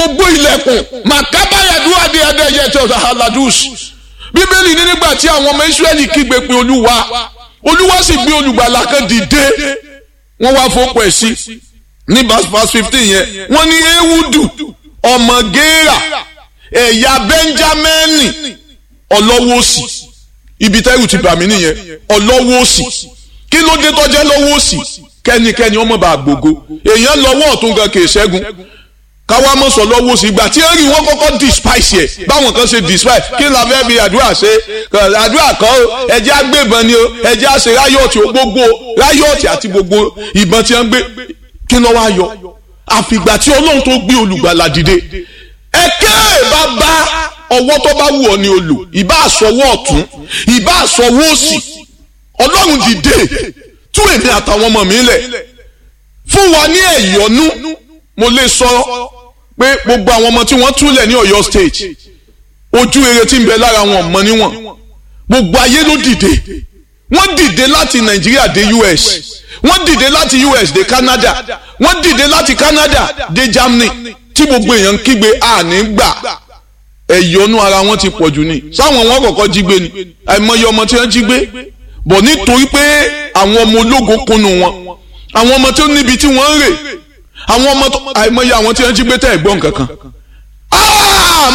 gbogbo ilẹ̀kùn màkábáyàdúrà dé adéyẹ tí ọ̀sán aladus bíbélì ní nígbà tí àwọn ọmọ israẹli kígbe pé olúwa olúwa sì gbé olùgbàlà kan dìde wọ́n wá fọ́pọ̀ ẹ̀ sí ní verse fifteen yẹn wọ́n ní ewudu ọmọ géèrà ẹ̀yà bẹ́ńjámẹ́nì ọlọ́wọ́ òsì ibi tẹ́rù ti bà mí nìyẹn ọlọ́wọ́ òsì kí ló dé tọ́jẹ́ lọ́wọ́ òsì kẹ́nikẹ́ni ọmọ bá gbogbo èèyàn lọ́wọ́ ọ̀tún gan kì í ṣẹ́gun káwá mọ̀ sọ lọ́wọ́ òsì ìgbà tí ẹ̀rì wọn kọ́kọ́ despise ẹ̀ báwọn kan ṣe despise kí la fẹ́ fi àdúrà ṣe àdúrà kan o ẹjẹ́ agbébọn ni o ẹjẹ́ àṣẹ ráyọ̀tì gbogbo ráyọ̀tì àti gbogbo ìbọn tí wọ́n gbé kí ló wá yọ àfìgbà tí ọlọ́run tó gbé olùgbàlà dìde ẹ̀kẹ́ bàbá ọwọ́ tó bá wù ọ́ ni o lò ìbá àsọwọ́ ọ̀tún ìbá àsọwọ́ òsì ọlọ́run dìde tú èmi àtàwọn ọmọ mi lẹ̀ fún wa ní ẹ̀yọ́nú mo lè sọ pé gbogbo àwọn ọmọ tí wọ́n túlẹ̀ ní Ọ̀yọ́ state ojú rere tí ń bẹ lára wọn mọ níwọ̀n gbogbo ayé ló dìde wọ́n dìde láti Nàìjíríà dé US wọ́n dìde láti US dé Canada wọ́n dìde láti Canada dé Germany tí gbogbo èèyàn ń kígbe àní gbà ẹ̀yọ́nú ara wọn ti pọ̀jù ni sáwọn wọn kọ̀ọ̀kan jí gbé ni àìmọye ọmọ tí wọ́n jí gbé bọ̀ nítorí pé àwọn ọmọ ológo kunu wọn àwọn ọmọ tó níbi tí wọ́n ń rè àwọn ọmọ àìmọye àwọn tí wọ́n jí gbé tẹ̀ gbọ́n kankan